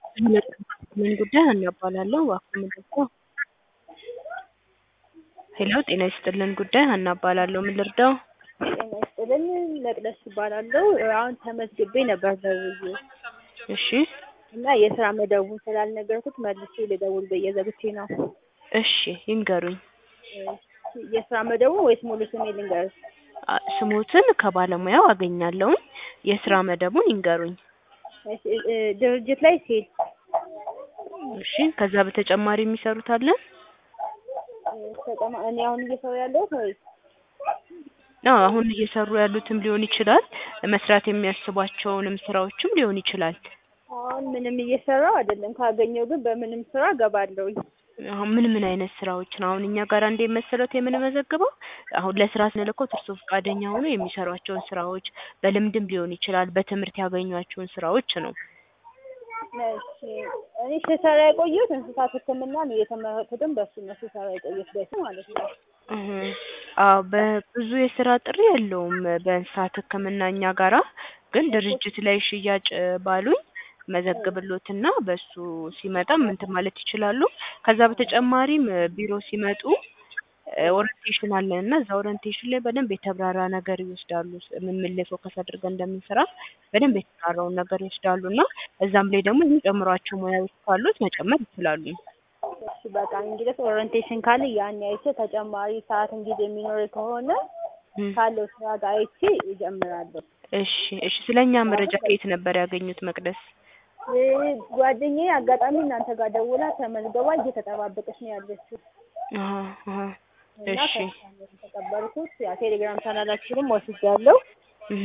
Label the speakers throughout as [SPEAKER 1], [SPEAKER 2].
[SPEAKER 1] ምን ጉዳይ ሀና እባላለሁ እባክዎ ምን ልርዳዎ? ሄሎ ጤና ይስጥልን ጉዳይ ሀና እባላለሁ ምን ልርዳዎ?
[SPEAKER 2] ጤና ይስጥልን መቅደስ እባላለሁ አሁን ተመዝግቤ ነበር ደውዬ
[SPEAKER 1] እሺ
[SPEAKER 2] እና የስራ መደቡን ስላልነገርኩት መልሼ ልደውል ብዬ ዘግቼ ነው።
[SPEAKER 1] እሺ ይንገሩኝ።
[SPEAKER 2] የስራ መደቡን ወይስ ሙሉ ስሜ ልንገርሽ?
[SPEAKER 1] አ ስሞትን ከባለሙያው አገኛለሁኝ የስራ መደቡን ይንገሩኝ።
[SPEAKER 2] እሺ እ ድርጅት ላይ ሴት
[SPEAKER 1] እሺ ከዛ በተጨማሪ የሚሰሩት አለ?
[SPEAKER 2] ተጨማ እኔ አሁን እየሰራሁ ያለሁት ወይስ
[SPEAKER 1] አዎ አሁን እየሰሩ ያሉትም ሊሆን ይችላል መስራት የሚያስቧቸውንም ስራዎችም ሊሆን ይችላል።
[SPEAKER 2] አሁን ምንም እየሰራሁ አይደለም ካገኘሁ ግን በምንም ስራ እገባለሁኝ።
[SPEAKER 1] አሁን ምን ምን አይነት ስራዎችን አሁን እኛ ጋር እንዴት መሰሎት የምንመዘግበው አሁን ለስራ ስንልክዎት እርስዎ ፈቃደኛ ሆነው የሚሰሯቸውን ስራዎች በልምድም ሊሆን ይችላል በትምህርት ያገኟቸውን ስራዎች ነው።
[SPEAKER 2] እሺ እኔ ስሰራ የቆየሁት እንስሳት ህክምና ነው የተመረኩትም በሱ ነው ስሰራ የቆየሁት በፊት ማለት ነው።
[SPEAKER 1] እህ አዎ በብዙ የስራ ጥሪ የለውም በእንስሳት ህክምና እኛ ጋራ ግን ድርጅት ላይ ሽያጭ ባሉኝ መዘግብልዎትና በሱ ሲመጣም እንትን ማለት ይችላሉ። ከዛ በተጨማሪም ቢሮ ሲመጡ ኦሪንቴሽን አለን እና እዛ ኦሪንቴሽን ላይ በደንብ የተብራራ ነገር ይወስዳሉ ምን ምን ላይ ፎከስ አድርገን እንደምንሰራ በደንብ የተብራራውን ነገር ይወስዳሉ እና እዛም ላይ ደግሞ የሚጨምሯቸው ሙያዎች ካሉት መጨመር ይችላሉ።
[SPEAKER 2] እሺ በቃ እንግዲህ ኦሪንቴሽን ካለ ያኔ አይቼ ተጨማሪ ሰዓትም ጊዜ የሚኖረኝ ከሆነ ካለው ስራ ጋር አይቼ እጀምራለሁ።
[SPEAKER 1] እሺ እሺ ስለኛ መረጃ ከየት ነበር ያገኙት መቅደስ?
[SPEAKER 2] ጓደኛዬ አጋጣሚ እናንተ ጋር ደውላ ተመዝግባ እየተጠባበቀች ነው ያለችው።
[SPEAKER 1] አሀ አሀ
[SPEAKER 2] እና
[SPEAKER 1] እሺ
[SPEAKER 2] ከእሷ ነው የተቀበልኩት ያው ቴሌግራም ቻናላችሁንም ወስጃለሁ።
[SPEAKER 1] እህ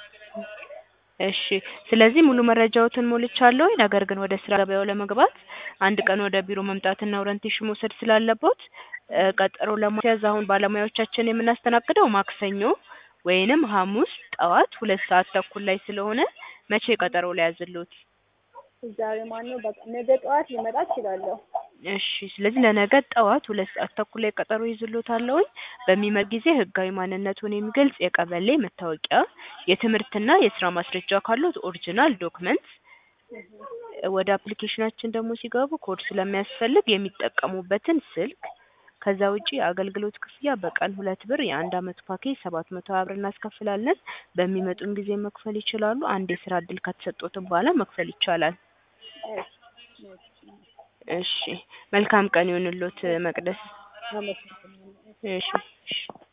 [SPEAKER 1] እሺ ስለዚህ ሙሉ መረጃዎትን ሞልቻለሁኝ ነገር ግን ወደ ስራ ገበያው ለመግባት አንድ ቀን ወደ ቢሮ መምጣትና ኦሪንቴሽን መውሰድ ስላለብዎት ቀጠሮ ለማስያዝ አሁን ባለሙያዎቻችንን የምናስተናግደው ማክሰኞ ወይንም ሀሙስ ጠዋት ሁለት ሰዓት ተኩል ላይ ስለሆነ መቼ ቀጠሮ ልያዝልዎት?
[SPEAKER 2] ዛሬ ማነው በቃ ነገ ጠዋት ልመጣ እችላለሁ።
[SPEAKER 1] እሺ ስለዚህ ለነገ ጠዋት ሁለት ሰዓት ተኩል ላይ ቀጠሮ እይዝልዎታለሁኝ በሚመጡ ጊዜ ህጋዊ ማንነትዎን የሚገልጽ የቀበሌ መታወቂያ የትምህርትና የስራ ማስረጃ ካለዎት ኦሪጅናል ዶክመንት ወደ አፕሊኬሽናችን ደግሞ ሲገቡ ኮድ ስለሚያስፈልግ የሚጠቀሙበትን ስልክ ከዛ ውጪ አገልግሎት ክፍያ በቀን ሁለት ብር የአንድ አመት ፓኬጅ ሰባት መቶ ሀያ ብር እናስከፍላለን በሚመጡም ጊዜ መክፈል ይችላሉ አንድ የስራ እድል ከተሰጥዎትም በኋላ መክፈል ይቻላል። እሺ መልካም ቀን ይሁንልዎት መቅደስ።
[SPEAKER 2] አመሰግናለሁ።
[SPEAKER 1] እሺ እሺ